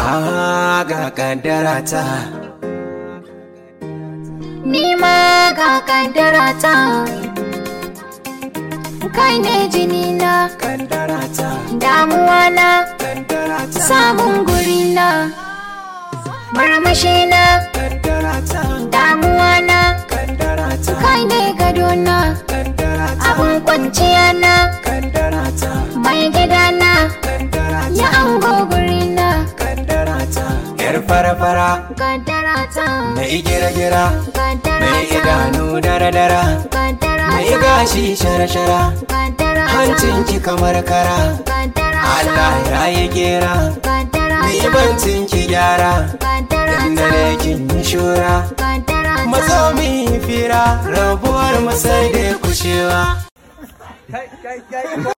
Ah, ga kaddara ta. Ni ma ga kaddara ta Kai ne jini na Kaddara ta. damuwa na Kaddara ta. samun guri na Marmashi na Kaddara ta. damuwa na Kaddara ta. Kai ne gado na Kaddara ta. abun kwanciya na Kaddara ta. mai gida na Kaddara ta. ya ango guri na Kaddara ta. Yar fara-fara. Kaddara ta Mai gira-gira. Kaddara Mai ta idanu dara-dara. Kaddara Mai ta gashi shara-shara. Kaddara ta Hancinki kamar kara. Kaddara ta Allah ya yi gera. Kaddara Ni ta bancin ki gyara. Kaddara Inda ta ne kin yi shura. Kaddara ta Mazo mi fira. Rabuwar mu sai dai kushewa.